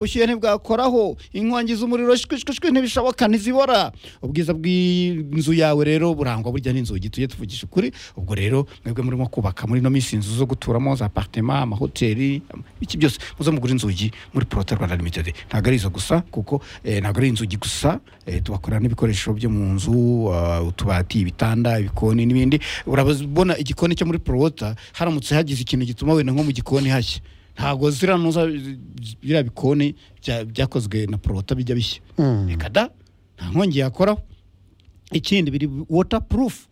ubushyuhe ntibwakoraho inkongi z'umuriro shwishwishwi ntibishoboka ntizibora ubwiza bw'inzu yawe rero burangwa burya n'inzugi tujye tuvugisha ukuri ubwo rero mwebwe murimo kubaka muri ino minsi inzu zo guturamo za aparitema amahoteli iki byose muze mugura inzugi muri porote rwanda limitedi ntabwo ari izo gusa kuko eh, ntabwo ari inzugi gusa eh, tubakorera n'ibikoresho byo mu nzu ah, utubati ibitanda ibikoni n'ibindi urabona igikoni cyo muri porota haramutse hagize ikintu gituma wenda nko mu gikoni hashya ntabwo ziranuza biriya bikoni bya- byakozwe na porota bijya bishya reka da nta nkongi yakoraho ikindi biri waterproof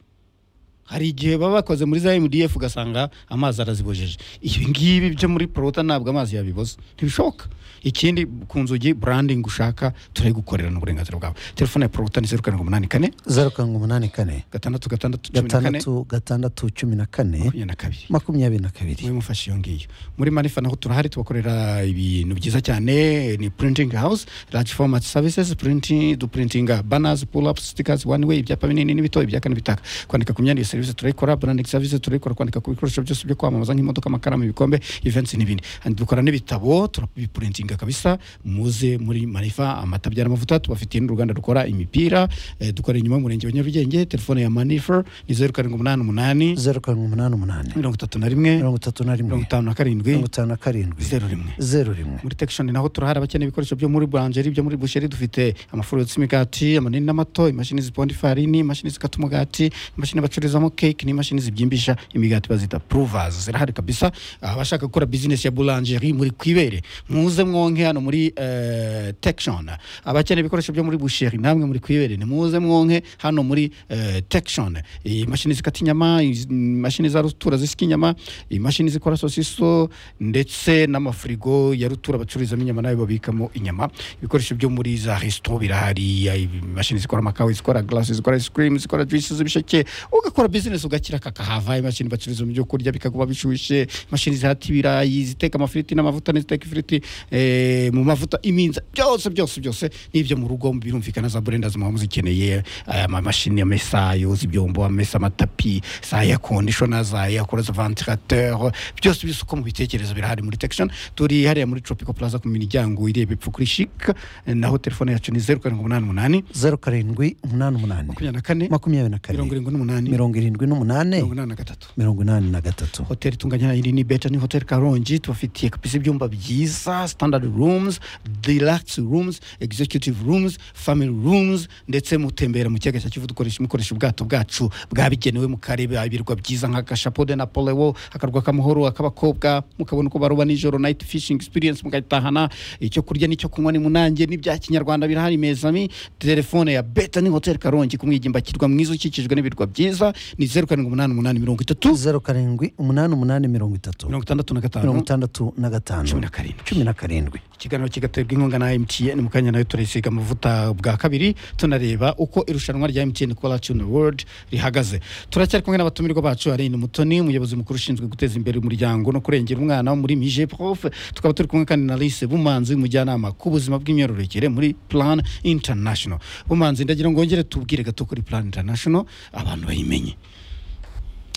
hari igihe baba bakoze muri za MDF ugasanga amazi arazibojeje ibi ngibi byo muri Prota ntabwo amazi yabiboza ntibishoboka ikindi ku nzugi branding ushaka turayigukorera n'uburenganzira bwawe telefone ya Prota ni zeru karindwi umunani kane zeru karindwi umunani kane gatandatu gatandatu cumi na kane gatandatu gatandatu cumi na kane makumyabiri na kabiri makumyabiri na kabiri mube mufashe iyo ngiyo muri manifa naho turahari tubakorera ibintu byiza cyane ni printing house large format services printing dupurintinga banners pull up stickers one way ibyapa binini n'ibito ibya kane bitaka kwandika ku myenda iyo serivisi turayikora branding services turayikora kwandika ku bikoresho byose byo kwamamaza nk'imodoka amakaramu ibikombe events n'ibindi And dukora n'ibitabo turabipurintinga kabisa muze muri manifa amata abyara amavuta tubafitiye n'uruganda rukora imipira eh, dukora inyuma y'umurenge wa nyarugenge telefone ya manifa ni zeru karindwi umunani umunani zeru karindwi umunani umunani mirongo itatu na rimwe mirongo itatu na mirongo rimwe itanu na karindwi mirongo itanu na karindwi zeru rimwe zeru rimwe muri tekishoni naho turahari abakeneye ibikoresho byo muri buranjeri byo muri busheri dufite amafuru yotsa imigati amanini n'amato imashini ziponda ifarini imashini zikata umugati imashini bacururizamo keke n'imashini zibyimbisha imigati bazita puruvazi zirahari kabisa abashaka gukora bizinesi ya buranjeri muri kwibere muze mwonke hano muri eh, tekishoni abakeneye ibikoresho byo muri busheri namwe muri kwibere nimuze mwonke hano muri eh, tekishoni imashini zikata inyama iz- imashini za rutura zisika inyama imashini zikora sosiso ndetse n'amafirigo ya rutura bacururizamo inyama nayo babikamo inyama ibikoresho byo muri za resito birahari ya- imashini zikora amakawa zikora garasi zikora ice cream zikora juice z'ibisheke ugakora bizinesi ugakira kakahava imashini bacururizamo ibyo kurya bikakuba bishyushye imashini zihata ibirayi ziteka amafiriti n'amavuta n'iziteka ifiriti eh, mu mavuta iminza byose byose byose n'ibyo mu rugo birumvikana za burenda zimuha muzikeneye aya mamashini ya mesayo z'ibyombo amesa amatapi za ya kondishona za ya kora za ventilateur byose byose uko mubitekerezo birahari muri tekishoni turi hariya muri tropical plaza ku miryango ireba epfo kuri shik naho telefone yacu ni zeru karindwi umunani umunani zeru karindwi umunani umunani makumyabiri na kane makumyabiri na mirongo kane irindwi n'umunani mirongo mirongo irindwi n'umunani inani na gatatu mirongo inani na gatatu hoteli itunganya iri ni beta ni hoteli karongi tubafitiye kabisa ibyumba byiza standard rooms deluxe rooms executive rooms family rooms ndetse mutembera mu kiyaga cya kivu dukoresha mukoresha ubwato bwacu bwabigenewe mukareba ibirwa byiza nka gashapode na polewo akarwa k'amahoro ak'abakobwa mukabona uko baroba nijoro night fishing experience mugahitahana icyo kurya n'icyo kunywa ni munange n'ibya kinyarwanda birahari mezami telefone ya beta ni hoteli karongi kumwigimba kirwa mwiza ukikijwe n'ibirwa byiza ni zeru karindwi umunani umunani mirongo itatu zeru karindwi umunani umunani mirongo itatu mirongo itandatu na mirongo gatanu itandatu na cumi gatanu na karindwi cumi na karindwi ikiganiro kigaterwa inkunga na mtn mu kanya nayo turayisiga amavuta bwa kabiri tunareba uko irushanwa rya mtn kola tuna world rihagaze turacyari kumwe n'abatumirwa bacu arine mutoni umuyobozi mukuru ushinzwe guteza imbere umuryango no kurengera umwana wo muri mije prof tukaba turi kumwe kandi na lise bumanzi umujyanama ku buzima bw'imyororokere muri plan international bumanzi ndagira ngo ngere tubwire gato kuri plan international abantu bayimenye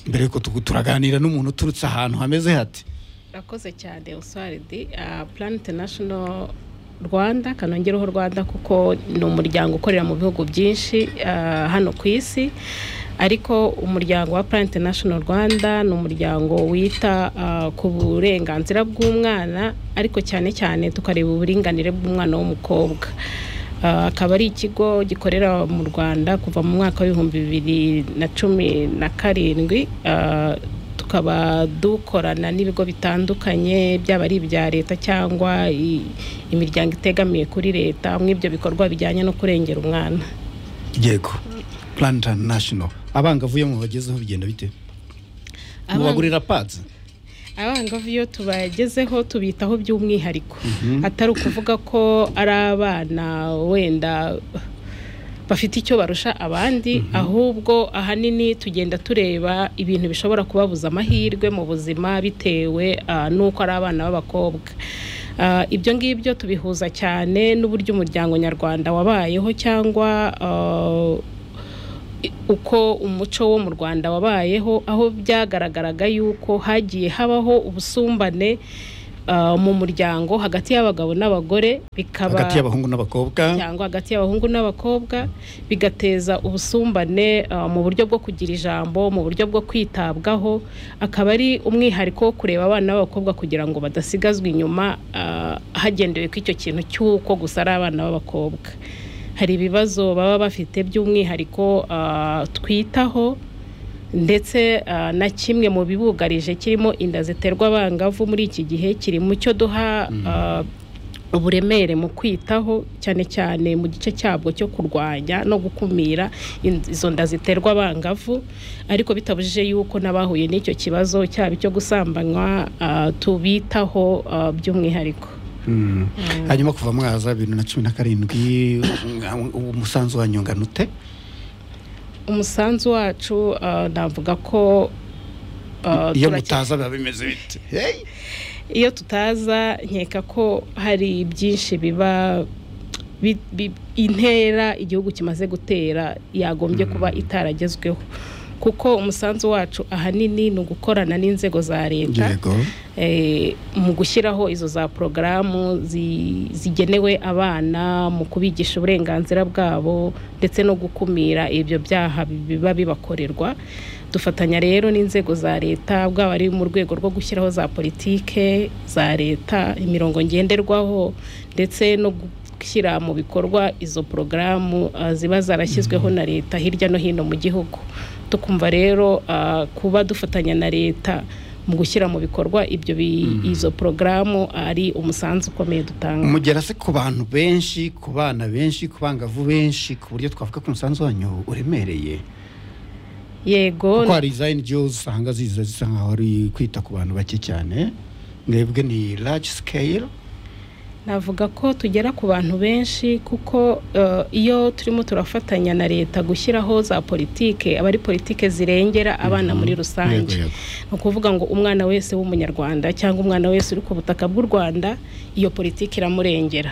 mbere yuko tugu- turaganira n'umuntu uturutse ahantu hameze hati urakoze cyane usaridi plan international rwanda kanongereho rwanda kuko ni umuryango ukorera mu bihugu byinshi ah, hano ku isi ariko umuryango wa plan international rwanda ni umuryango wita ah, ku burenganzira bw'umwana ariko cyane cyane tukareba uburinganire bw'umwana w'umukobwa Ah, akaba ari ikigo gikorera mu rwanda kuva mu mwaka w'ibihumbi bibiri na cumi na karindwi Ah, tukaba dukorana n'ibigo bitandukanye byaba ari ibya leta cyangwa i- imiryango itegamiye kuri leta mw'ibyo bikorwa bijyanye no kurengera umwana yego plan international abangavu iyo mubagezeho bigenda bite mubagurira pads abangavu iyo tubagezeho tubitaho by'umwihariko atari ukuvuga ko ari abana wenda bafite icyo barusha abandi ahubwo ahanini tugenda tureba ibintu bishobora kubabuza amahirwe mu buzima bitewe ah, n'uko ari abana b'abakobwa Ah, ibyo ngibyo tubihuza cyane n'uburyo umuryango nyarwanda wabayeho cyangwa ah, uko umuco wo mu rwanda wabayeho aho byagaragaraga yuko hagiye habaho ubusumbane ah, mu muryango hagati y'abagabo n'abagore bikaba hagati y'abahungu n'abakobwa cyangwa hagati y'abahungu n'abakobwa bigateza ubusumbane ah, mu buryo bwo kugira ijambo mu buryo bwo kwitabwaho akaba ari umwihariko wo kureba abana b'abakobwa kugira ngo badasigazwa inyuma ah, hagendewe ku icyo kintu cy'uko gusa ari abana b'abakobwa hari ibibazo baba bafite by'umwihariko ah, twitaho ndetse ah, na kimwe mu bibugarije kirimo inda ziterwa abangavu muri iki gihe kiri mu cyo duha ah, uburemere mu kwitaho cyane cyane mu gice cyabwo cyo kurwanya no gukumira in- izo nda ziterwa abangavu ariko bitabujije yuko n'abahuye n'icyo kibazo cyaba icyo gusambanywa ah, tubitaho ah, by'umwihariko Mm. hanyuma kuva mwaza bibiri na cumi na karindwi umusanzu wanyu ungana ute umusanzu wacu ah, navuga ko ah, iyo turake- mutaza biba bimeze bite Hey! iyo tutaza nkeka ko hari byinshi biba bi- bi- intera igihugu kimaze gutera yagombye kuba itaragezweho kuko umusanzu wacu ahanini ni ugukorana n'inzego za leta yego eh, mu gushyiraho izo za porogaramu zi- zigenewe abana mu kubigisha uburenganzira bwabo ndetse no gukumira ibyo byaha biba bibakorerwa dufatanya rero n'inzego za leta bwaba ari mu rwego rwo gushyiraho za politike za leta imirongo ngenderwaho ndetse no gushyira mu bikorwa izo porogaramu ah, ziba zarashyizweho na leta hirya no hino mu gihugu tukumva rero ah, kuba dufatanya na leta mu gushyira mu bikorwa ibyo bi- izo porogaramu ari umusanzu ukomeye dutanga mugera se ku bantu benshi ku bana benshi ku bangavu benshi ku buryo twavuga ko umusanzu wanyu uremereye yego kuko hari iza NGOs usanga ziza zisa nkaho ari kwita ku bantu bake cyane mwebwe ni large scale navuga ko tugera ku bantu benshi kuko eh, iyo turimo turafatanya na leta gushyiraho za politike aba ari politike zirengera abana muri rusange Yego, yego. ni ukuvuga ngo umwana wese w'umunyarwanda cyangwa umwana wese uri ku butaka bw'u rwanda iyo politiki iramurengera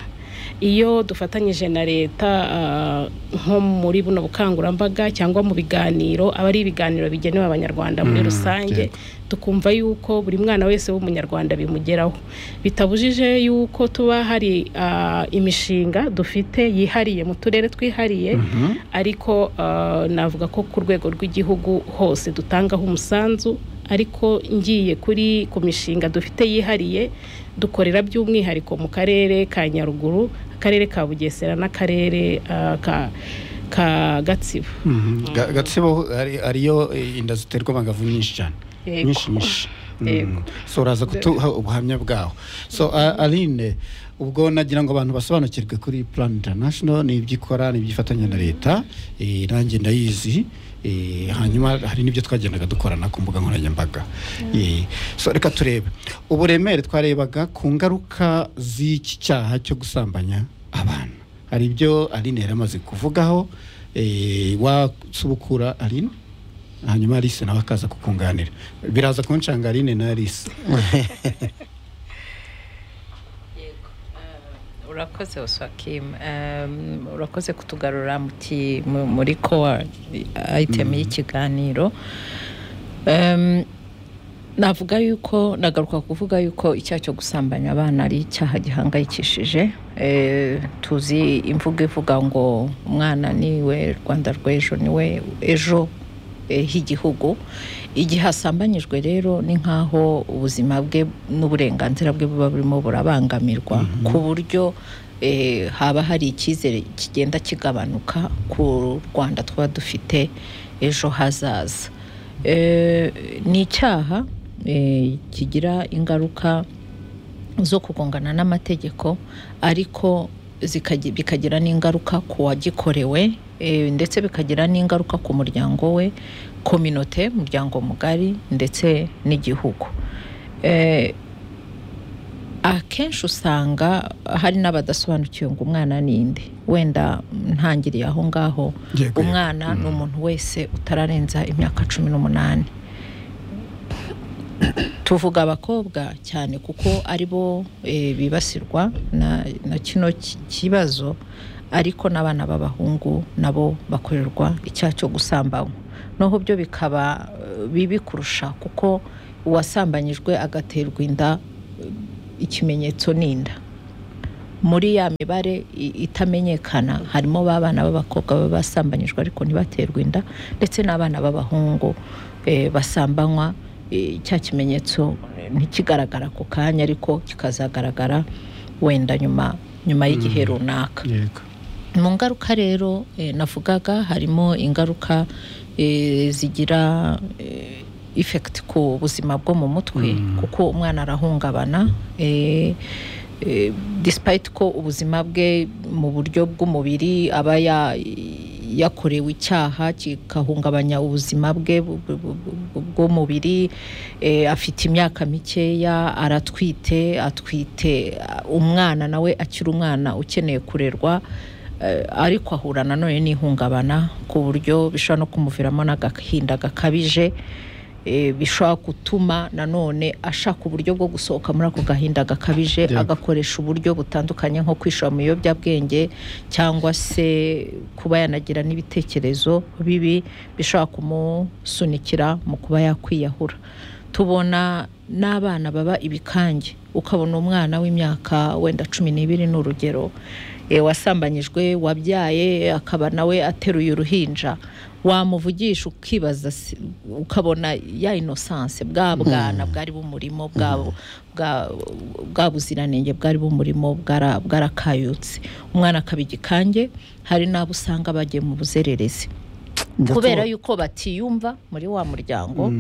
iyo dufatanyije na leta ah, nko muri buno bukangurambaga cyangwa mu biganiro aba ari ibiganiro bigenewe abanyarwanda muri Mm, rusange yego. tukumva yuko buri mwana wese w'umunyarwanda bimugeraho bitabujije yuko tuba hari ah, imishinga dufite yihariye mu turere twihariye Mhm. ariko ah, navuga ko ku rwego rw'igihugu hose dutangaho umusanzu ariko ngiye kuri ku mishinga dufite yihariye dukorera by'umwihariko mu karere ka nyaruguru akarere ka bugesera n'akarere ah, ka ka gatsibo Mhm. Ga- gatsibo ari- ariyo eh, inda ziterwa abangavu nyinshi cyane Yego. nyinshi nyinshi Mm. Yego. so uraza kutuha ubuhamya bwaho so a- aline ubwo nagira ngo abantu basobanukirwe kuri plan international ni ibyo ikora ni ibyo ifatanya na leta eh, nanjye ndayizi eh, hanyuma hari n'ibyo twagendaga dukorana ku mbuga nkoranyambaga Eh, so reka turebe uburemere twarebaga ku ngaruka z'iki cyaha cyo gusambanya abana hari ibyo aline yari amaze kuvugaho eh, wasubukura aline hanyuma Alice nawe akaza kukunganira biraza kunshanga Aline na Alice urakoze uswakim um, urakoze kutugarura mu ki- mu- muri kowa item y'ikiganiro um, navuga yuko nagaruka kuvuga yuko icyaha cyo gusambanya abana ari icyaha gihangayikishije eh, tuzi imvugo ivuga ngo umwana niwe rwanda rw'ejo niwe ejo eh, h'igihugu igihe asambanyijwe rero ni nk'aho ubuzima bwe n'uburenganzira bwe buba burimo burabangamirwa ku buryo eh, haba hari icyizere kigenda kigabanuka ku rwanda tuba dufite ejo hazaza Eh, ni icyaha eh, kigira ingaruka zo kugongana n'amategeko ariko zikagi- bikagira n'ingaruka ku wagikorewe eh, ndetse bikagira n'ingaruka ku muryango we kominote umuryango mugari ndetse n'igihugu Eh, akenshi usanga hari n'abadasobanukiwe ngo umwana ni nde wenda ntangiriye aho ngaho Yego, umwana ni umuntu wese utararenza imyaka cumi n'umunani tuvuga abakobwa cyane kuko ari bo eh, bibasirwa na, na kino ki- kibazo ariko n'abana b'abahungu nabo bakorerwa icyaha cyo gusambanywa noneho byo bikaba eh, bibi kurusha kuko uwasambanyijwe agaterwa inda eh, ikimenyetso ni inda muri ya mibare i- itamenyekana harimo ba bana b'abakobwa baba basambanyijwe ariko ntibaterwe inda ndetse n'abana b'abahungu eh, basambanywa eh, cya kimenyetso eh, ntikigaragara ku kanya ariko kikazagaragara wenda nyuma nyuma y'igihe runaka yego mu ngaruka rero eh, navugaga harimo ingaruka eh, zigira eh, effect ku buzima bwo mu mutwe kuko umwana arahungabana eh, eh, despite ko ubuzima bwe mu buryo bw'umubiri aba ya- yakorewe icyaha kigahungabanya ubuzima bwe bu- bu- bu- bu- bu- bw'umubiri eh, afite imyaka mikeya aratwite atwite ah, umwana nawe akiri umwana ukeneye kurerwa Eh, ariko ahura nanone n'ihungabana ku buryo bishobora no kumuviramo n'agahinda gakabije eh, bishobora gutuma nanone ashaka uburyo bwo gusohoka muri ako gahinda gakabije Yego. agakoresha uburyo butandukanye nko kwishora mu biyobyabwenge cyangwa se kuba yanagira n'ibitekerezo bibi bishobora kumusunikira mu kuba yakwiyahura tubona n'abana baba ibikange ukabona umwana w'imyaka wenda cumi n'ibiri ni urugero eh, wasambanyijwe wabyaye akaba nawe ateruye uruhinja wamuvugisha ukibaza si- ukabona ya inosanse bwa bwana bwari bumurimo bwa bwa- bwa buziranenge bwari bumurimo bwara- bwarakayutse umwana akaba igikange hari n'abo usanga bagiye mu buzererezi kubera yuko batiyumva muri wa muryango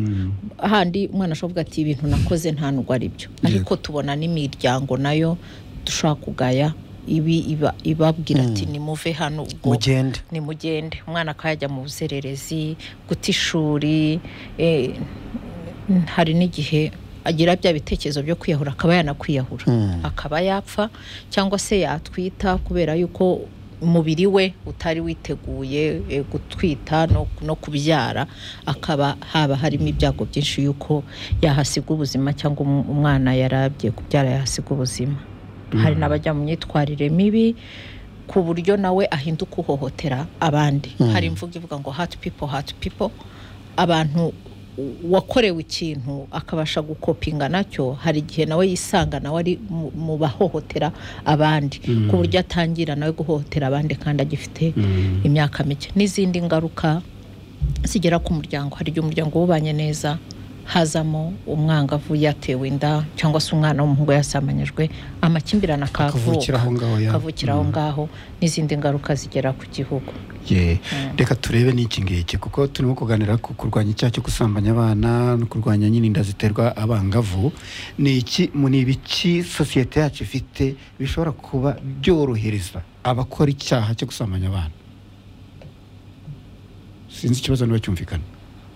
ahandi umwana ashobora kuvuga ati ibintu nakoze nta nubwo ari byo ariko tubona n'imiryango nayo dushobora kugaya ibi iba- ibabwira ati nimuve hano ubwo mugende nimugende umwana akajya mu buzererezi guta ishuri eh, hari n'igihe agira bya bitekerezo byo kwiyahura akaba yanakwiyahura akaba yapfa cyangwa se yatwita kubera yuko umubiri we utari witeguye eh, gutwita no, no kubyara akaba haba harimo ibyago byinshi yuko yahasiga ubuzima cyangwa um- umwana yarabye kubyara yahasiga ubuzima hari n'abajya mu myitwarire mibi ku buryo nawe ahinduka uhohotera abandi hari imvugo ivuga ngo hati pipo hati pipo abantu wakorewe ikintu akabasha gukopinga nacyo hari igihe nawe yisanga nawe ari mu- mu bahohotera abandi ku buryo atangira nawe guhohotera abandi kandi agifite imyaka mike n'izindi ngaruka zigera ku muryango hari igihe umuryango wubanye neza hazamo umwangavu yatewe inda cyangwa se umwana w'umuhungu yasambanyijwe amakimbirane akavuka akavukira aho ngaho ya akavukira aho ngaho n'izindi ngaruka zigera ku gihugu Ye, reka turebe n'iki ngiki kuko turimo kuganira ku kurwanya icyaha cyo gusambanya abana no kurwanya nyine inda ziterwa abangavu ni iki mu- ni ibiki sosiyete yacu ifite bishobora kuba byorohereza abakora icyaha cyo gusambanya abana sinzi ikibazo niba cyumvikana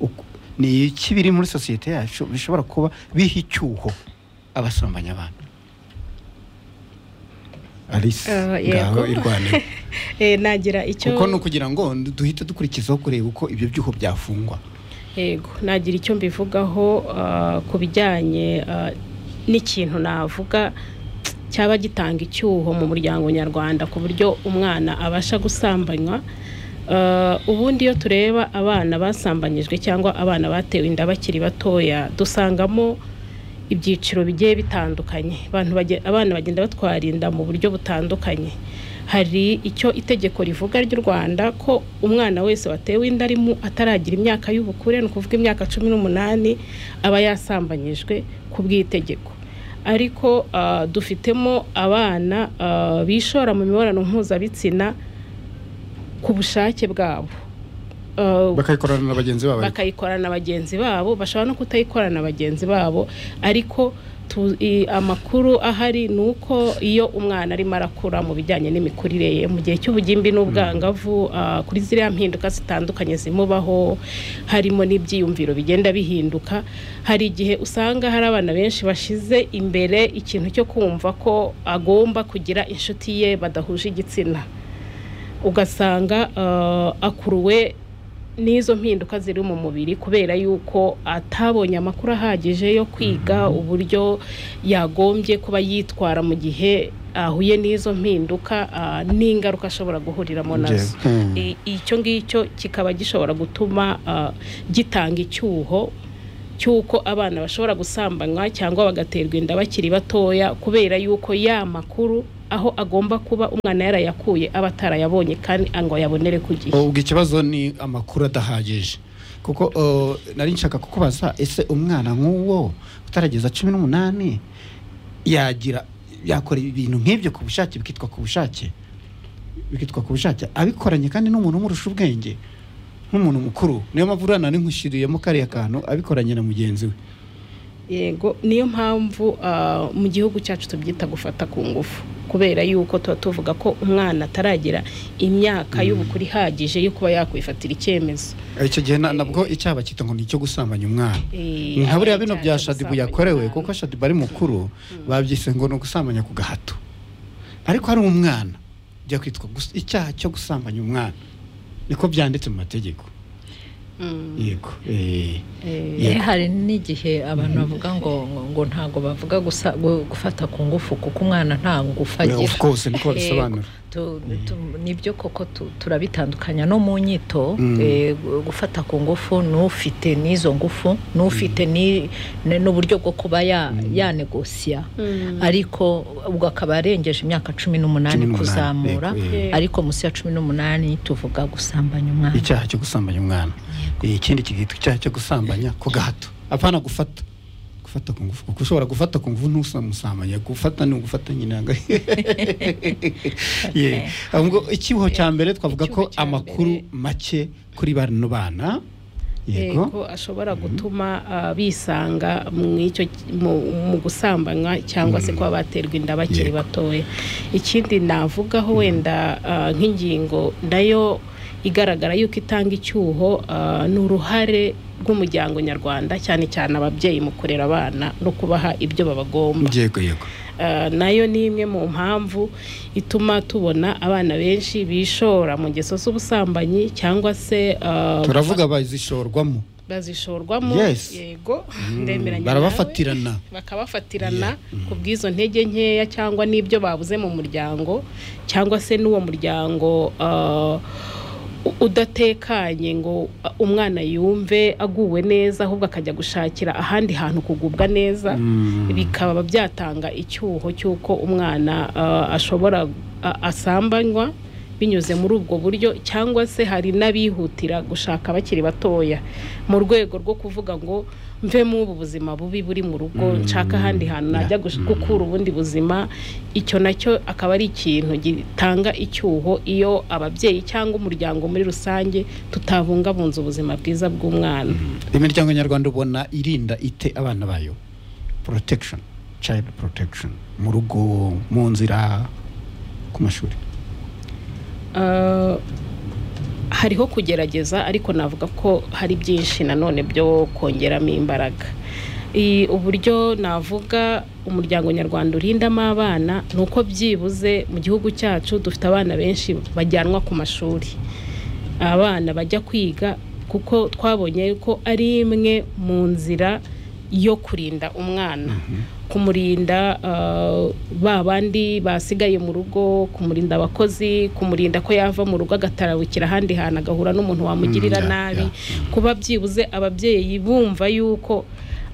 Uku- ni iki biri muri sosiyete yacu bishobora kuba biha icyuho abasambanya abana Alice Eh, ngaho yego. irwanire Eh, nagira icyo kuko ni ukugira ngo duhite dukurikizaho kureba uko ibyo byuho byafungwa yego nagira icyo mbivugaho ah, ku bijyanye ah, n'ikintu navuga cyaba gitanga icyuho mu muryango nyarwanda ku buryo umwana abasha gusambanywa Ah, ubundi iyo tureba abana basambanyijwe cyangwa abana batewe inda bakiri batoya dusangamo ibyiciro bigiye bitandukanye abantu bage- abana bagenda batwara inda mu buryo butandukanye hari icyo itegeko rivuga ry'u rwanda ko umwana wese watewe inda arimo ataragira imyaka y'ubukure ni ukuvuga imyaka cumi n'umunani aba yasambanyijwe ku bw'itegeko ariko ah, dufitemo abana ah, bishora mu mibonano mpuzabitsina ku bushake bwabo Ah, bakayikorana na bagenzi babo bakayikora na bagenzi babo bashobora no kutayikora na bagenzi babo ariko tu- i- amakuru ahari ni uko iyo umwana arimo arakura mu bijyanye n'imikurire ye mu gihe cy'ubugimbi n'ubwangavu ah, kuri ziriya mpinduka zitandukanye zimubaho harimo n'ibyiyumviro bigenda bihinduka hari igihe usanga hari abana benshi bashize imbere ikintu cyo kumva ko agomba kugira inshuti ye badahuje igitsina ugasanga ah, akuruwe n'izo mpinduka ziri mu mubiri kubera yuko atabonye amakuru ahagije yo kwiga uburyo yagombye kuba yitwara mu gihe ahuye n'izo mpinduka ah, n'ingaruka ashobora guhuriramo nazo I- icyo ngicyo kikaba gishobora gutuma ah, gitanga icyuho cy'uko abana bashobora gusambanywa cyangwa bagaterwa inda bakiri batoya kubera yuko ya makuru aho agomba kuba umwana yarayakuye aba atarayabonye kandi ngo yabonere ku gihe ubwo ikibazo ni amakuru adahagije kuko uh, nari nshaka kukubaza ese umwana nk'uwo utarageza cumi n'umunani yagira yakora ibintu nk'ibyo ku bushake bikitwa ku bushake bikitwa ku bushake abikoranye kandi n'umuntu umurusha ubwenge nk'umuntu mukuru niyo mpamvu uriya nari nkushyiriyemo kariya kantu abikoranye na mugenzi we yego niyo mpamvu ah, mu gihugu cyacu tubyita gufata ku ngufu kubera yuko tuba tuvuga ko umwana ataragira imyaka y'ubukure ihagije yo kuba yakwifatira icyemezo icyo gihe na- nabwo icyaha bakita ngo ni icyo gusambanya umwana Eh, nka buriya bino bya icyaha cyo shadibu gusambanya yakorewe umwana. kuko shadibu ari mukuru babyise ngo ni ugusambanya ku gahato ariko ari umwana bijya kwitwa gus- icyaha cyo gusambanya umwana niko byanditse mu mategeko Mm, yego eh. eh, Yeah. Eh, hari n'igihe abantu bavuga ngo ngo- ngo ntabwo bavuga gusa gu- gufata ku ngufu kuko umwana nta ngufu agira of course niko Yego. babisobanura Tu- tu- nibyo koko tu- turabitandukanya no mu nyito Mm. eh, gu- gufata ku ngufu n'ufite n'izo ngufu n'ufite ni- ne- n'uburyo bwo kuba ya- yanegosiya mm. ariko ubwo akaba arengeje imyaka cumi n'umunani Cumi n'umunani, kuzamura yego, yego. ariko munsi ya cumi n'umunani tuvuga gusambanya umwana icyaha cyo gusambanya umwana Eh, ikindi kigitwa icyaha cyo gusambanya ku gahato apana gufata gufata ku ngufu kuko ushobora gufata ku ngufu ntusamusambanya gufata ni ugufata nyine aga- Yeah. ahubwo icyuho cya mbere twavuga ko Icyuho cya amakuru make kuri bano bana yego yego ashobora gutuma ah, bisanga mu icyo mu- mu gusambanywa cyangwa se kuba baterwa inda bakiri Yego. batoya ikindi navugaho wenda ah, nk'ingingo nayo igaragara yuko itanga icyuho ah, ni uruhare rw'umuryango nyarwanda cyane cyane ababyeyi mu kurera abana no kubaha ibyo babagomba yego yego Ah, nayo ni imwe mu mpamvu ituma tubona abana benshi bishora mu ngeso z'ubusambanyi cyangwa se ah, turavuga bazishorwamo bazishorwamo Yes. yego Mm, ndemeranya barabafatirana. nawe. bakabafatirana Yeah. ku bw'izo ntege nkeya cyangwa n'ibyo babuze mu muryango cyangwa se n'uwo muryango ah, u- udatekanye ngo ah, umwana yumve aguwe neza ahubwo akajya gushakira ahandi hantu kugubwa neza Mm. bikaba byatanga icyuho cy'uko umwana ah, ashobora ah, asambanywa binyuze muri ubwo buryo cyangwa se hari n'abihutira gushaka bakiri batoya mu rwego rwo kuvuga ngo mvemo ubu buzima bubi buri mu rugo Mm. nshaka ahandi hantu najya Yeah. gush- Mm. gukura ubundi buzima icyo nacyo akaba ari ikintu gitanga icyuho iyo ababyeyi cyangwa umuryango muri rusange tutabungabunza ubuzima bwiza bw'umwana imiryango nyarwanda ubona irinda ite abana bayo protection child protection mu rugo mu nzira ku mashuri Ah, hariho kugerageza ariko navuga ko hari byinshi nanone byo kongeramo imbaraga I- uburyo navuga umuryango nyarwanda urindamo abana ni uko byibuze mu gihugu cyacu dufite abana benshi bajyanwa ku mashuri abana bajya kwiga kuko twabonye ko ari imwe mu nzira yo kurinda umwana kumurinda ah, ba bandi basigaye mu rugo kumurinda abakozi kumurinda ko yava mu rugo agatarabukira ahandi hantu agahura n'umuntu wamugirira Mm, yeah, nabi yeah, mm. kuba byibuze ababyeyi bumva yuko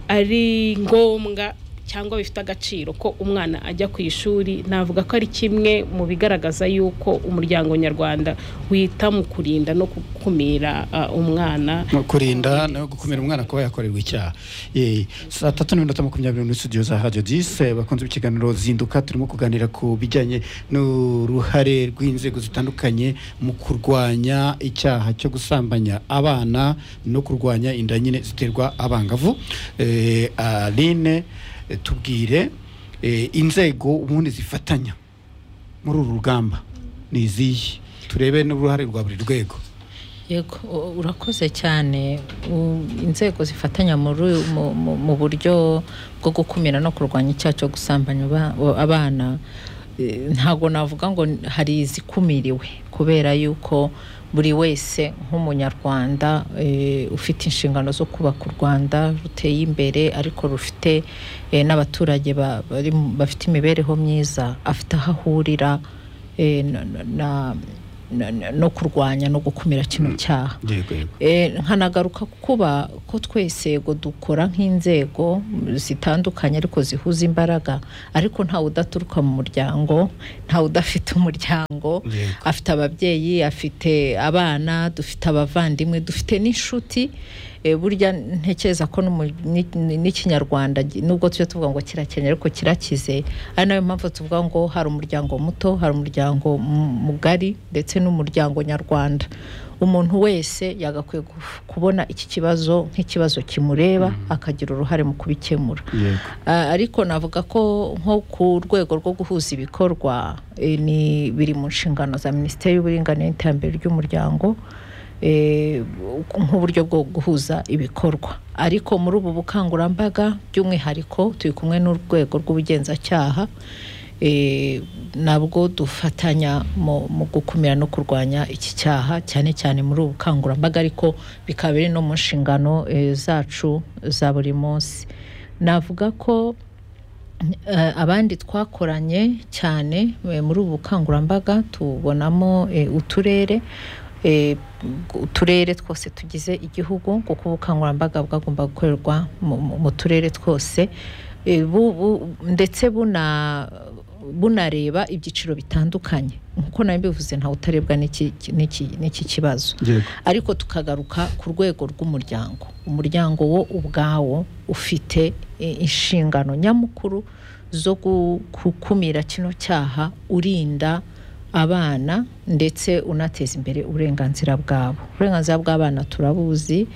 ari ngombwa cyangwa bifite agaciro ko umwana ajya ku ishuri navuga ko ari kimwe mu bigaragaza yuko umuryango nyarwanda wita mu kurinda no gukumira ah, umwana Mu kurinda no gukumira umwana kuba yakorerwa icyaha Eh, saa tatu n'iminota makumyabiri muri studio za radio dise bakunze ikiganiro zinduka turimo kuganira ku bijyanye n'uruhare rw'inzego zitandukanye mu kurwanya icyaha cyo gusambanya abana no kurwanya inda nyine ziterwa abangavu Eh, aline eh, tubwire eh, inzego ubundi zifatanya muri uru rugamba ni izihe turebe n'uruhare rwa buri rwego yego u- urakoze cyane U- inzego zifatanya muri mu- mu- mu buryo bwo gukumira no kurwanya icyaha cyo gusambanya aba- abana eh, ntabwo navuga ngo n- hari izikumiriwe kubera yuko buri wese nk'umunyarwanda eh, ufite inshingano zo kubaka u rwanda ruteye imbere ariko rufite eh, n'abaturage ba- bari mu- bafite imibereho myiza afite aho ahurira eh, na- na- na no- no- no kurwanya no gukumira kino cyaha yego yego Eh, nkanagaruka kuba ko twese yego dukora nk'inzego zitandukanye ariko zihuza imbaraga ariko ntawe udaturuka mu muryango ntawe udafite umuryango Yego. afite ababyeyi afite abana dufite abavandimwe dufite n'inshuti Eh, burya ntekereza ko n'umu- ni- ni- n'ikinyarwanda gi- nubwo tujya tuvuga ngo kirakenye ariko kirakize ari nayo mpamvu tuvuga ngo hari umuryango muto hari umuryango mu- mugari ndetse n'umuryango nyarwanda umuntu wese yagakwiye guf- kubona iki kibazo nk'ikibazo kimureba akagira uruhare mu kubikemura yego Ah, ariko navuga ko nko ku rwego rwo guhuza ibikorwa eh, ni biri mu nshingano za minisiteri y'uburinganire n'iterambere ry'umuryango eh, nk'uburyo bwo guhuza ibikorwa ariko muri ubu bukangurambaga by'umwihariko turi kumwe n'urwego rw'ubugenzacyaha eh, nabwo dufatanya mu, mu gukumira no kurwanya iki cyaha cyane cyane muri ubu bukangurambaga ariko bikaba biri no mu nshingano eh, zacu za buri munsi navuga ko eh, abandi twakoranye cyane eh, muri ubu bukangurambaga tubonamo eh, uturere eh, uturere twose tugize igihugu kuko ubukangurambaga bwagomba gukorerwa mu- mu- mu turere twose Eh, bu- bu- ndetse buna bunareba ibyiciro bitandukanye nk'uko nawe mbivuze ntawe utarebwa n'iki- n'iki n'iki kibazo yego ariko tukagaruka ku rwego rw'umuryango umuryango wo ubwawo ufite eh, inshingano nyamukuru zo gu- gukumira kino cyaha urinda abana ndetse unateza imbere uburenganzira bwabo uburenganzira bw'abana turabuzi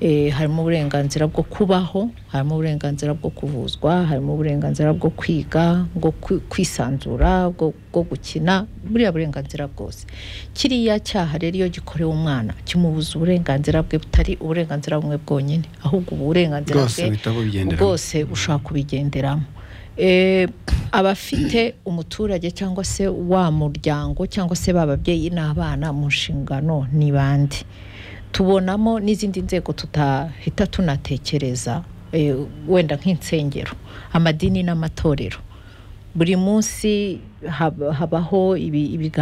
eh, harimo uburenganzira bwo kubaho harimo uburenganzira bwo kuvuzwa harimo uburenganzira bwo kwiga bwo kwi- kwisanzura bwo bwo gukina buriya burenganzira bwose kiriya cyaha rero iyo gikorewe umwana kimubuza uburenganzira bwe butari uburenganzira bumwe bwonyine ahubwo ubu burenganzira bwose bwe buhita bubigenderamo bwose ushobora kubigenderamo Eh, abafite umuturage cyangwa se wa muryango cyangwa se ba babyeyi n'abana mu nshingano ni bande tubonamo n'izindi nzego tutahita tunatekereza eh, wenda nk'insengero amadini n'amatorero buri munsi hab- habaho ibi- ibiganiro